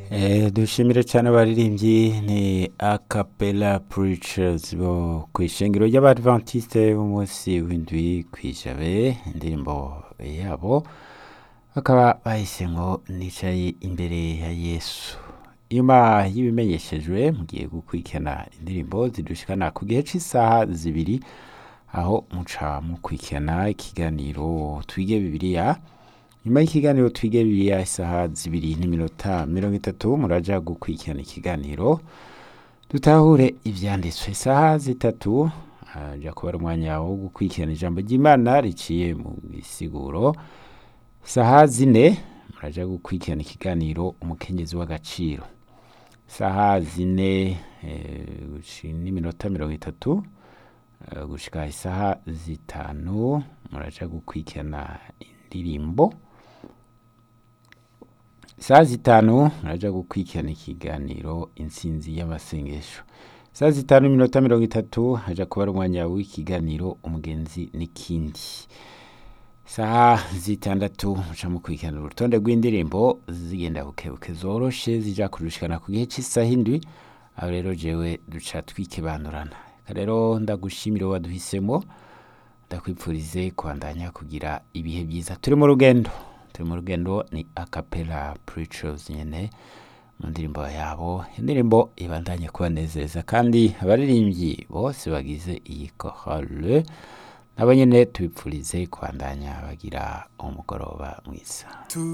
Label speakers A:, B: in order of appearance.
A: Eh, dushimire cyane abaririmbyi ni acapella preachers bo ku ishengero ry'abadventiste b'umunsi w'indwi kwijabe indirimbo yabo bakaba bahise ngo nicaye imbere ya yesu nyuma y'ibimenyeshejwe mugiye gukurikirana indirimbo zidushikana ku gihe cy'isaha zibiri aho muca mukurikirana ikiganiro twige bibiliya nyuma y'ikiganiro twige bibiliya isaha zibiri n'iminota mirongo itatu muraja gukurikirana ikiganiro dutahure ivyanditswe isaha zitatu haja kuba ari umwanya wo gukurikirana ijambo ry'imana riciye mu gisiguro isaha zine muraja gukurikirana ikiganiro umukenyezi w'agaciro isaha zine eh, gushi- n'iminota mirongo itatu eh, gushika isaha zitanu muraja gukurikirana indirimbo isaha zitanu muraja gukurikirana ikiganiro intsinzi y'amasengesho isaha zitanu n'iminota mirongo itatu haja kuba ari umwanya w'ikiganiro umugenzi n'ikindi isaha zitandatu muca mukurikirana urutonde rw'indirimbo zigenda bukebuke zoroshe zija kurushikana ku gihe cy'isaha indwi aho rero jewe duca twikebanurana Reka rero ndagushimira waduhisemo ndakwipfurize kubandanya kugira ibihe byiza turi mu rugendo turi mu rugendo ni acapella preachers nyene mu ndirimbo yabo indirimbo ibandanye kubanezeza kandi abaririmbyi bose bagize iyi chorale nabo nyene tubipfurize kubandanya bagira umugoroba mwiza